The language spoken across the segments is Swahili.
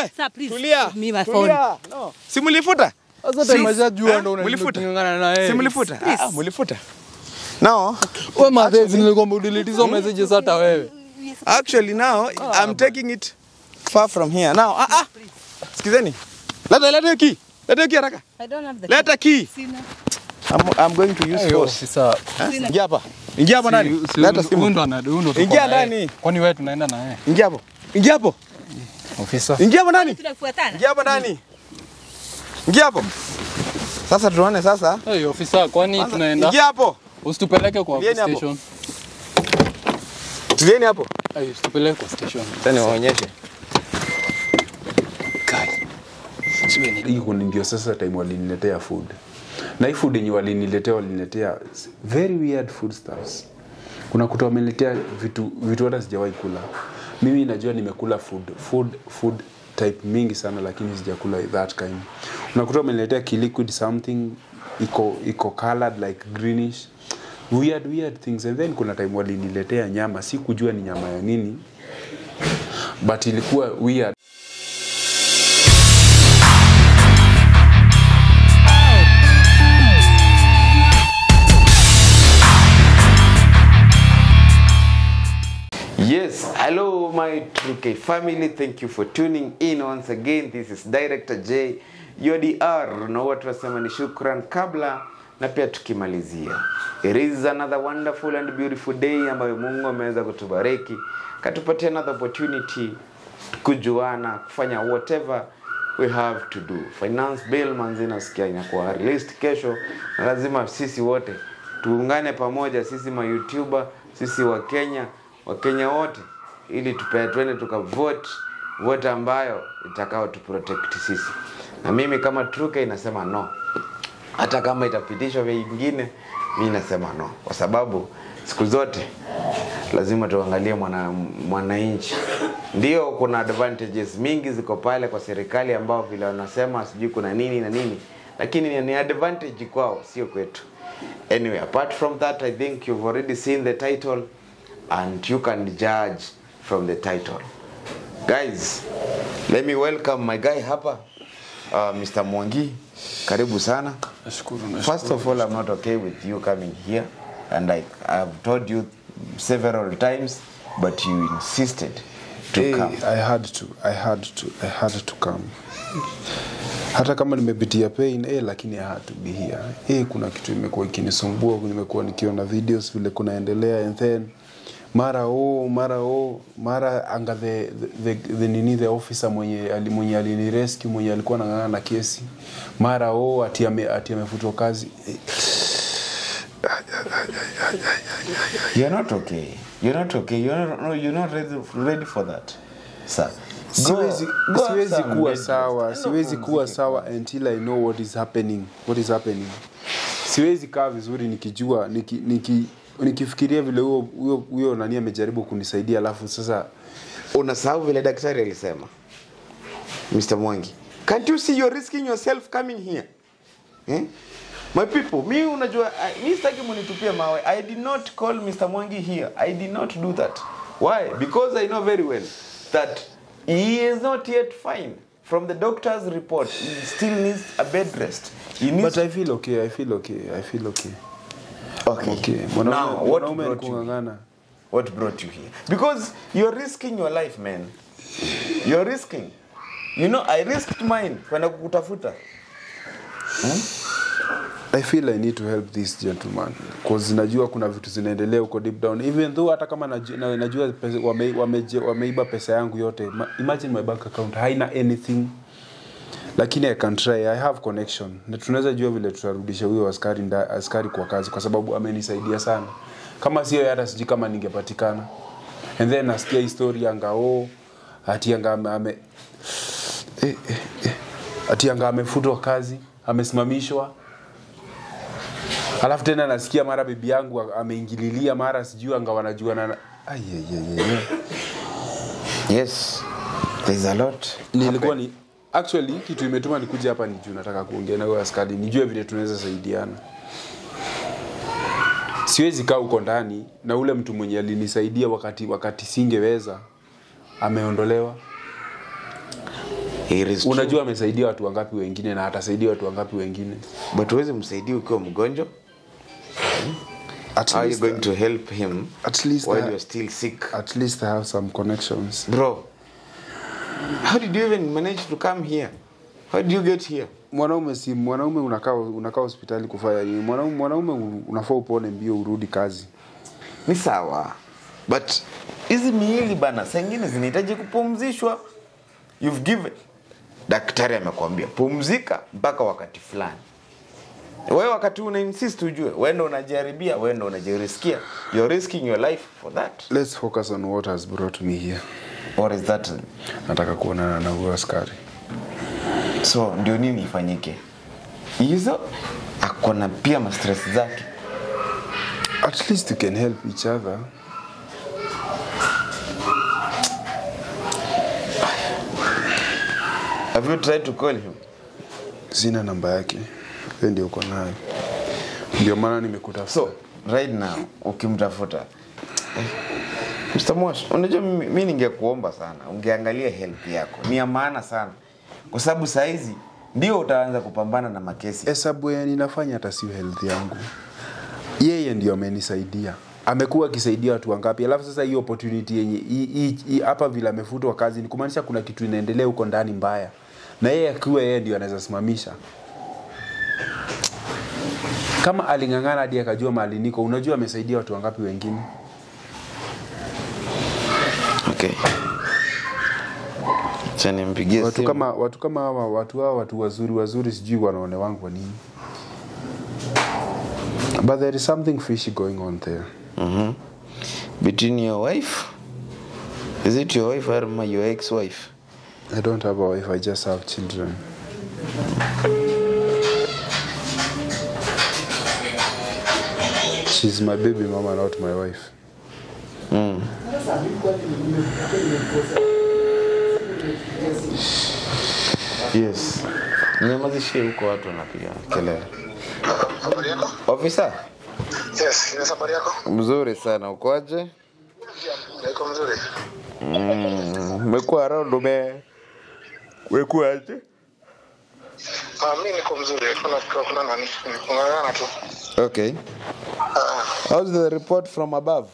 We, Sir, please, tulia. give me my Tulia. No. Si mlifuta? Sasa Si- tumeshajua Eh, ndo mlifuta? unangana na yeye. Si mlifuta? Please. Ah, mlifuta. No. Wewe madhezi nilikwambia udelete hizo messages hata wewe. Actually now I'm taking it far from here. Now, ah ah. Sikizeni. Leta leta hiyo key. Leta hiyo key haraka. I don't have the Leta key. Sina. I'm, I'm going to use Ayo, force. sasa. Eh? Ingia hapa. Ingia hapa ndani. Leta simu. ndo ana huyu ndo tuko Ingia na yeye. ndani. Kwani wewe tunaenda na yeye? Ingia hapo. Ingia hapo. Ofisa. Ingia hapo ndani. Tunafuatana. Ingia hapo ndani. Ingia hapo. Sasa tuone sasa. Hey, ofisa, kwani Kwanza, tunaenda? Ingia hapo. Usitupeleke kwa Tulieni hapo. station. Tulieni hapo. Hey, usitupeleke kwa station. Sasa niwaonyeshe. Kai. Siwe ni Hii ndio sasa time waliniletea food na hii food yenye waliniletea waliniletea very weird food stuffs kuna kuta wameniletea vitu vitu hata sijawahi kula mimi najua nimekula food food food type mingi sana lakini sijakula that kind unakuta wameniletea kiliquid something iko iko colored like greenish weird weird things and then kuna time waliniletea nyama si kujua ni nyama ya nini but ilikuwa weird Yes, hello my True K family. Thank you for tuning in once again. This is Director J UDR na huwa tunasema ni shukran kabla na pia tukimalizia. It is another wonderful and beautiful day ambayo Mungu ameweza kutubariki, katupatia another opportunity kujuana, kufanya whatever we have to do. Finance bill manzi nasikia inakuwa released kesho, na lazima sisi wote tuungane pamoja, sisi ma YouTuber, sisi wa Kenya, wa Kenya wote, ili tupe twende tukavote vote ambayo itakao tu protect sisi. Na mimi kama Truke inasema no, hata kama itapitishwa vingine, mi nasema no, kwa sababu siku zote lazima tuangalie mwana mwananchi. Ndio kuna advantages mingi ziko pale kwa serikali ambao vile wanasema sijui kuna nini na nini, lakini ni advantage kwao, sio kwetu. Anyway, apart from that, I think you've already seen the title and you can judge from the title. Guys, let me welcome my guy hapa, uh, Mr. Mwangi. Karibu sana. Nashukuru, nashukuru. First of all, I'm not okay with you coming here, and I, I've told you several times, but you insisted to Hey, come. I had to, I had to, I had to come. Hata kama nimepitia pain eh, lakini I had to be here. Eh, kuna kitu imekuwa ikinisumbua, nimekuwa nikiona videos vile kunaendelea and then mara oh, mara oh, mara anga the, the, the, the nini the officer mwenye ali- mwenye alini rescue mwenye alikuwa anang'ang'ana na kesi mara oh, ati ame, ati amefutwa kazi eh, You're not okay. You're not okay. You're not, no, you're not ready, ready for that, sir. siwezi, Go- go have siwezi some kuwa bed rest. sawa Enda siwezi kuwa upumzike. sawa until I know what is happening what is happening siwezi kaa vizuri nikijua niki, niki, nikifikiria vile huyo huyo huyo nani amejaribu kunisaidia alafu sasa Unasahau vile daktari alisema. Mr. Mwangi, can't you see you're risking yourself coming here? Eh? My people, mi unajua, I- mi sitaki munitupie mawe. I did not call Mr. Mwangi here. I did not do that. Why? Because I know very well that he is not yet fine. From the doctor's report, he still needs a bed rest. He needs but I feel okay I feel okay I feel okay okay. okay Now, mwanaume what mwanaume brought you kung'ang'ana What brought you here? Because you're risking your life, man. You're risking. You know, I risked mine kwenda kukutafuta. I feel I need to help this gentleman cause najua kuna vitu zinaendelea huko deep down even though hata kama najua, na, najua pesa, wame, wameje, wameiba pesa yangu yote Ma, imagine my bank account haina anything lakini I can try I have connection na tunaweza jua vile tutarudisha huyo askari nda, askari kwa kazi kwa sababu amenisaidia sana kama sio yeye hata sijui kama ningepatikana and then nasikia histori anga oh ati anga ame, ame eh, eh, eh. ati anga amefutwa kazi amesimamishwa alafu tena nasikia mara bibi yangu ameingililia mara sijui anga wanajuana na Ai, ai, ai, ai, ai. Yes. There's a lot. nilikuwa ni actually kitu imetuma nikuja hapa ni juu nataka kuongea na huyo askari nijue vile tunaweza saidiana siwezi kaa huko ndani na ule mtu mwenye alinisaidia wakati wakati singeweza ameondolewa It is true. unajua amesaidia watu wangapi wengine na atasaidia watu wangapi wengine but huwezi msaidia ukiwa mgonjwa at how are you least, going to help him at least while I- you're still sick at least I have some connections bro how did you even manage to come here how did you get here mwanaume si mwanaume unakaa unakaa hospitali kufanya nini mwanaume mwanaume unafaa upone mbio urudi kazi ni sawa but hizi miili bana saa ingine zinahitaji kupumzishwa you've given daktari amekwambia pumzika mpaka wakati fulani wewe wakati una insist ujue wendo unajaribia wendo unajiriskia you're risking your life for that let's focus on what has brought me here or is that nataka kuonana na huyo askari so ndio nini ifanyike hizo akona pia mastress zake at least you can help each other have you tried to call him sina namba yake we ndio uko nayo ndio maana nimekutafuta so right now ukimtafuta eh, Mr. Mosh, unajua mimi mi ningekuomba sana ungeangalia help yako ni ya maana sana kwa sababu saa hizi ndio utaanza kupambana na makesi hesabu ya ninafanya hata sio health yangu yeye ndio amenisaidia amekuwa akisaidia watu wangapi alafu sasa hii opportunity yenye hii- hii- hii- hapa vile amefutwa kazi ni kumaanisha kuna kitu inaendelea huko ndani mbaya na yeye akiwa yeye ndio anaweza simamisha kama aling'ang'ana hadi akajua mahali niko unajua amesaidia watu wangapi wengine okay. Acha nimpigie watu simu. kama watu kama hawa watu hawa watu wazuri wazuri sijui wanaone wangu kwa nini but there is something fishy going on there Mhm. between your wife is it your wife or my- your ex-wife I don't have a wife, I just have children. She's my baby mama, not my wife. yes nyamazishie huko watu wanapiga kelele Habari yako? ofisa Yes, ni habari yako? mzuri sana ukoaje Niko mzuri. umekuwa around ume wekuaje Ah, mimi niko mzuri. Kuna kuna nani? Kungangana tu. okay how's the report from above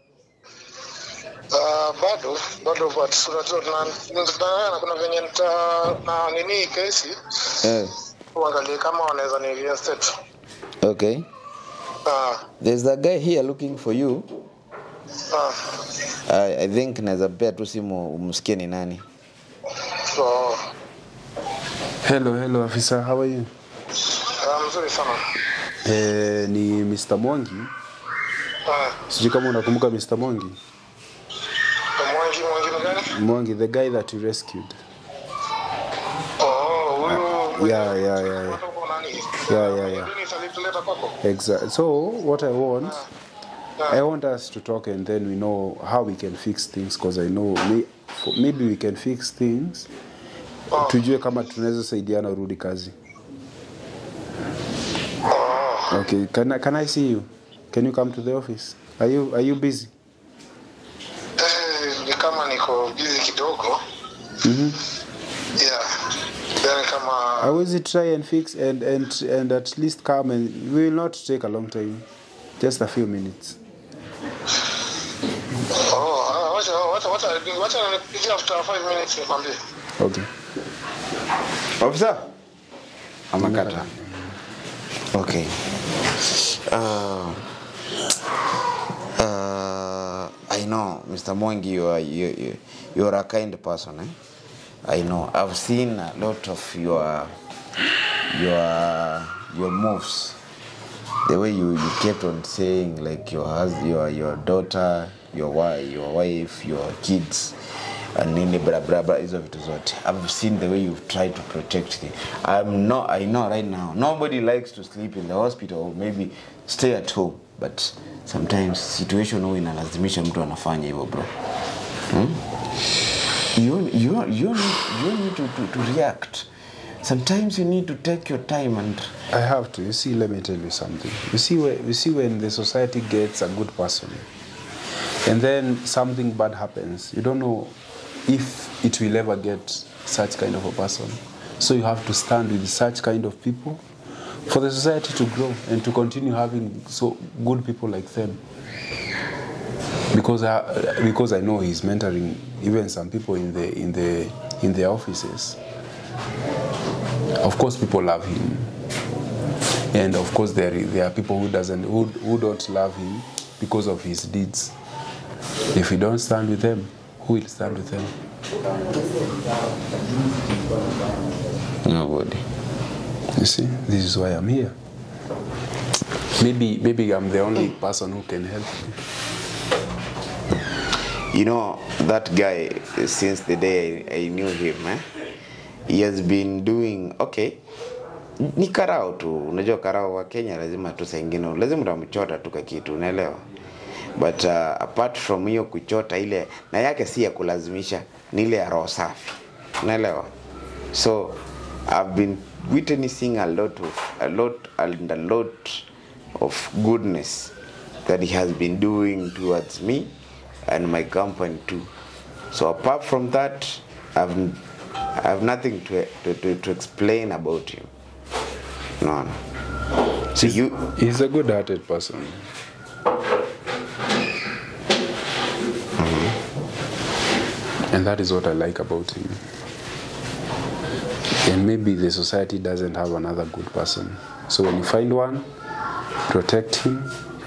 Ah, bado bado but unajua tuna tunangana kuna venye nita na nini kesi eh, uangalie kama wanaweza ni reinstate. okay Ah, there's a guy here looking for you ah. I, i think naweza pea tu simu umsikie ni nani So, Hello, hello officer, how are you? ah, mzuri sana. Eh, ni Mr. Mwangi. Ah, Sijui kama unakumbuka Mr. Mwangi. mwangi mwangi gani? Mwangi, the guy that you rescued. Oh, huyu Yeah, yeah, yeah, yeah. Kutoka nani? Yeah, yeah, yeah. Nini italeta kwako? Exactly. So what I want, I want us to talk and then we know how we can fix things because I know may, for, maybe we can fix things. Oh. Tujue kama tunaweza saidiana urudi kazi. Oh, Okay, can I, can I see you? Can you come to the office? Are you are you busy? eh, ni kama niko busy kidogo. Mhm. Yeah. Then kama I will try and fix and and and at least come and we will not take a long time. Just a few minutes. Oh, ah, wacha wacha wacha wacha nipigie after 5 minutes nikwambie. Okay. ofisa amekata okay uh, uh, i know mr mwangi you are, you, you, you are a kind person eh? i know i've seen a lot of your your your moves the way you, you kept on saying like your hus- your your daughter your wife your wife your kids and nini bra bra bra hizo vitu zote i've seen the way you've tried to protect them i'm not i know right now nobody likes to sleep in the hospital or maybe stay at home but sometimes situation huwa inalazimisha mtu anafanya hivyo bro hmm? you, you, you need, you need to, to, to react sometimes you need to take your time and I have to. You see, let me tell you something. You see, where, you see when the society gets a good person, and then something bad happens, you don't know if it will ever get such kind of a person. So you have to stand with such kind of people for the society to grow and to continue having so good people like them. Because I, because I know he's mentoring even some people in the in the in the offices. Of course, people love him, and of course there there are people who doesn't who, who don't love him because of his deeds. If we don't stand with them, who will stand with them? Nobody. You see, this is why I'm here. Maybe maybe I'm the only person who can help you. You know, that guy, since the day I, I knew him, eh, he has been doing okay. Ni karao tu, unajua karao wa Kenya lazima tu saa ingine lazima utamchota tu kakitu, unaelewa? But uh, apart from hiyo kuchota ile na yake si ya kulazimisha, ni ile ya roho safi, unaelewa? So I've been witnessing a lot of a lot and a lot of goodness that he has been doing towards me and my company too. So apart from that, I've I have nothing to to, to, to explain about him. No, no. So you He's a good-hearted person. And that is what I like about him. And maybe the society doesn't have another good person. So when you find one, protect him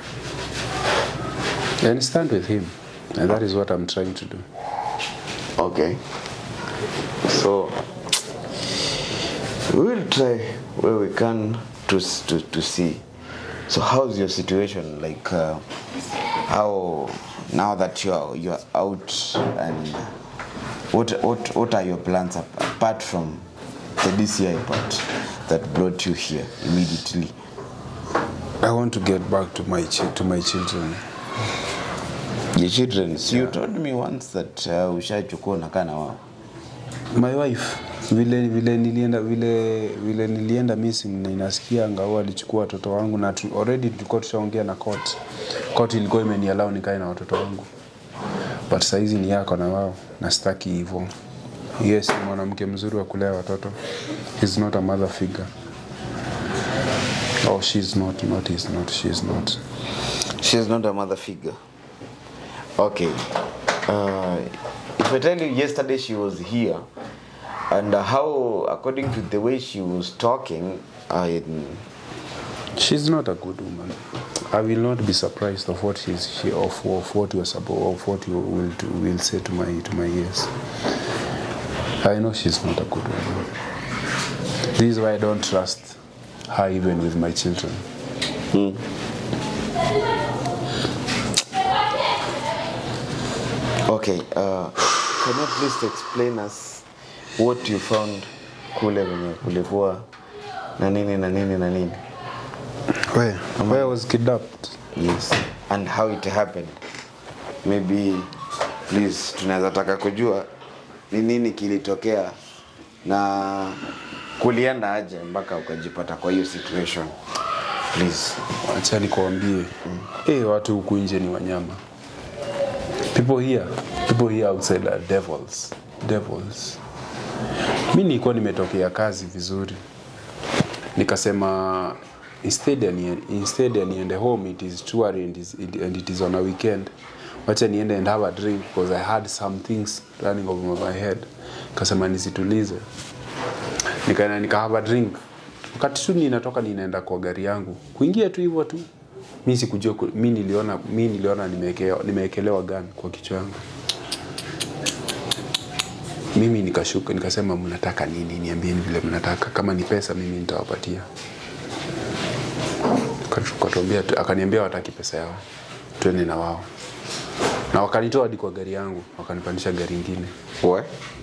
and stand with him. And that is what I'm trying to do. okay? So we will try where we can to s- to, to see. So how's your situation? Like uh, how now that you are you are out and what what what are your plans ap- apart from the DCI part that brought you here immediately? I want to get back to my chi- to my children. Your children. So you told me once that uh, ushachukua unakaa na wao. My wife vile vile nilienda vile vile nilienda missing na inasikia ngao alichukua watoto wangu na tu, already tulikuwa tushaongea na court. Court ilikuwa imeniallow nikae na watoto wangu. But saizi ni yako na wao na sitaki hivyo. Yes, ni mwanamke mzuri wa kulea watoto. He's not a mother figure. Oh, she's not, not, he's not, she's not. She's not a mother figure. Okay. Uh, if I tell you, yesterday she was here, and uh, how, according to the way she was talking, I She's not a good woman. I will not be surprised of what she's, she of, of what you are suppo- of what you will do, will say to my to my ears. I know she's not a good woman. This is why I don't trust her even with my children. Okay. Uh, can you please explain us what you found kule venye kulikuwa na nini na nini na nini? Where? Where I was kidnapped. Yes. And how it happened. Maybe please tunaweza taka kujua ni nini kilitokea na kulienda aje mpaka ukajipata kwa hiyo situation. Please. Acha nikwambie. Eh, watu huku nje ni wanyama. People here, people here outside are devils. Devils. Mi nilikuwa nimetokea kazi vizuri. Nikasema instead ya nie- instead ya niende home it is too early and, is, it, and it is on a weekend. Wacha niende and have a drink because I had some things running over my head. Kasema nisitulize. Nikaenda nika have a drink. Wakati tu ninatoka ninaenda kwa gari yangu. Kuingia tu hivyo tu. Mi sikujua ku- mi niliona mi niliona nimewekewa nimeekelewa gun kwa kichwa yangu. Mimi nikashuka nikasema mnataka nini? Niambieni vile mnataka. Kama ni pesa mimi nitawapatia. Akatuambia akaniambia wataki pesa yao. Twende na wao. Na wakanitoa hadi kwa gari yangu, wakanipandisha gari ingine. We?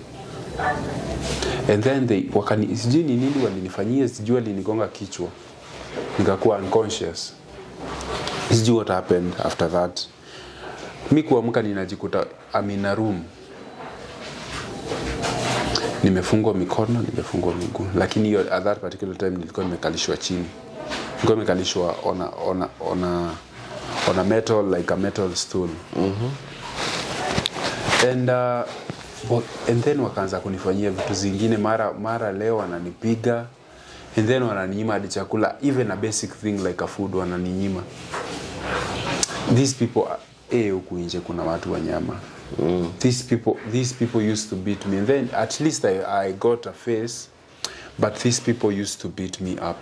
And then they wakani sijui ni nini walinifanyia, sijui walinigonga kichwa. Nikakuwa unconscious. Sijui what happened after that. Mi kuamka ninajikuta I'm in a room. Nimefungwa mikono, nimefungwa miguu. Lakini hiyo at that particular time nilikuwa nimekalishwa chini. Nilikuwa nimekalishwa on a, on a, on a, on a metal like a metal stool. And uh, Wa- and then wakaanza kunifanyia vitu zingine mara mara leo wananipiga and then wananinyima hadi chakula even a basic thing like a food wananinyima these people are- eh huku nje kuna watu wanyama mm. these people these people used to beat me and then at least I, I got a face but these people used to beat me up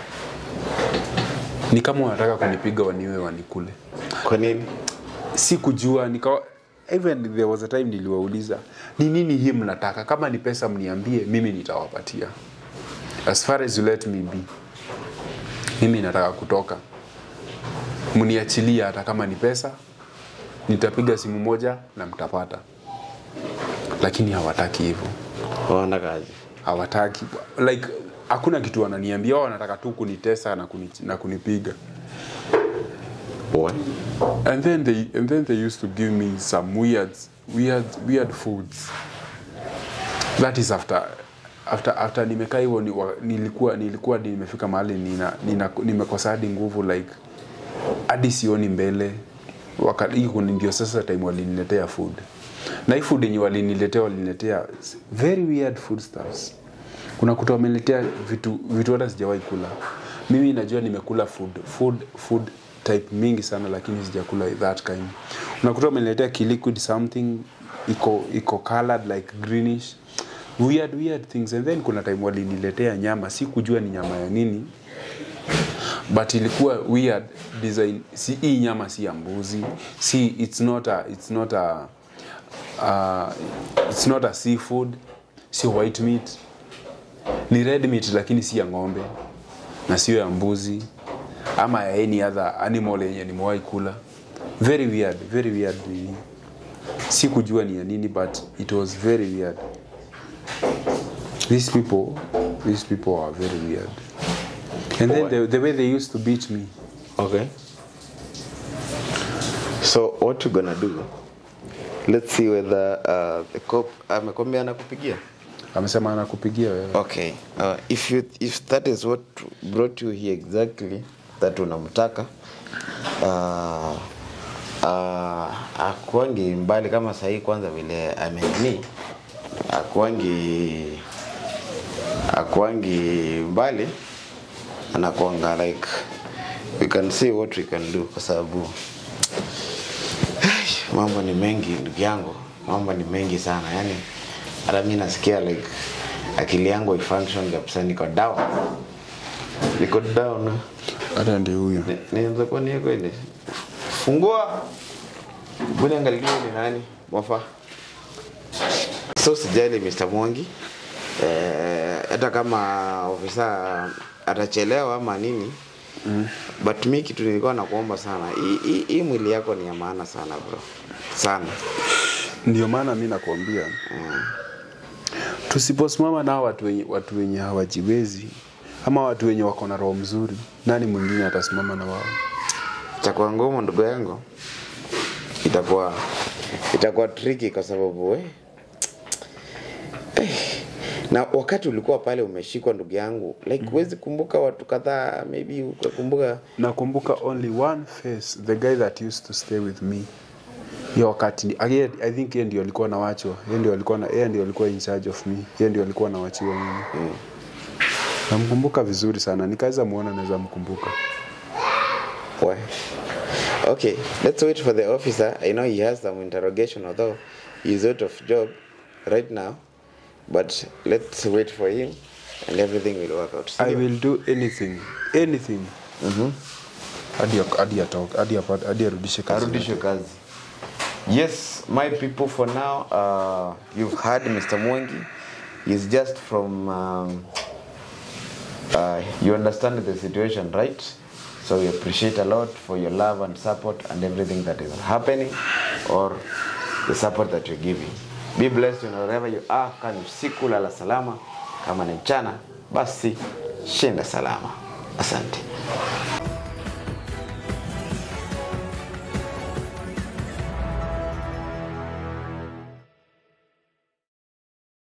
ni kama wanataka kunipiga waniwe wanikule Kwa nini? si kujua nika even there was a time niliwauliza ni nini hii mnataka kama ni pesa mniambie mimi nitawapatia as far as you let me be mimi nataka kutoka mniachilie hata kama ni pesa nitapiga simu moja na mtapata lakini hawataki hivyo Waona kazi. hawataki like hakuna kitu wananiambia wao wanataka tu kunitesa na, kuni, na kunipiga Why? and then they and then they used to give me some weird weird weird foods that is after after after nimekaa hivyo ni, wa- nilikuwa nilikuwa nimefika mahali nina, nina nimekosa hadi nguvu like hadi sioni mbele wakati hii ndio sasa time waliniletea food na hii food yenye waliniletea waliniletea very weird food stuffs kuna kuta wameniletea vitu vitu hata sijawahi kula mimi najua nimekula food food food type mingi sana lakini sijakula that kind unakuta wameniletea kiliquid something iko iko colored like greenish weird weird things and then kuna time waliniletea nyama si kujua ni nyama ya nini but ilikuwa weird design si hii nyama si ya mbuzi si it's not a it's not a uh, it's not a seafood si white meat ni red meat lakini si ya ng'ombe na sio ya mbuzi ama ya any other animal yenye nimewahi kula very weird very weird nini si kujua ni ya nini but it was very weird these people these people are very weird and then the, the way they used to beat me Okay. So what you gonna do? Let's see whether uh, the cop amekwambia anakupigia. amesema anakupigia wewe Okay. Uh, if you if that is what brought you here exactly that unamtaka uh, uh, akuangi mbali kama sahii kwanza vile amenini akuangi akuangi mbali anakuanga like we can see what we can do kwa sababu mambo ni mengi ndugu yangu mambo ni mengi sana yani hata mi nasikia like akili yangu ifunction kabisa niko down niko down hata ndio huyo Ni- nianza kuwa ni kweli fungua buni angalia ni nani mofa so sijali Mr. Mwangi eh, hata kama ofisa atachelewa ama nini mm. but mi kitu nilikuwa nakuomba sana hii- hii- hii mwili yako ni ya maana sana bro sana ndio maana mi nakwambia tusiposimama nao watu wenye, watu wenye hawajiwezi ama watu wenye wako na roho mzuri nani mwingine atasimama na wao itakuwa ngumu ndugu yangu itakuwa itakuwa tricky kwa sababu we na wakati ulikuwa pale umeshikwa ndugu yangu like huwezi kumbuka watu kadhaa maybe ukakumbuka nakumbuka only one face the guy that used to stay with me hiyo wakati ni- again, i think yeye ndio alikuwa nawachwa yeye ndio alikuwa na yeye ndio alikuwa in charge of me yeye ndio alikuwa nawachiwa mimi mm. namkumbuka vizuri sana nikaweza muona naweza mkumbuka Why? Okay, let's wait for the officer. I know he has some interrogation, although he's out of job right now. But let's wait for him, and everything will work out. i Sindio? will do anything anything hadi hadi atoke hadi apate hadi arudishe kazi arudishwe kazi yes my people for now uh, you've heard mr mwangi he's just from um, uh, you understand the situation right so we appreciate a lot for your love and support and everything that is happening or the support that you're giving be blessed in wherever you are kani usiku lala salama kama ni mchana basi shinda salama asante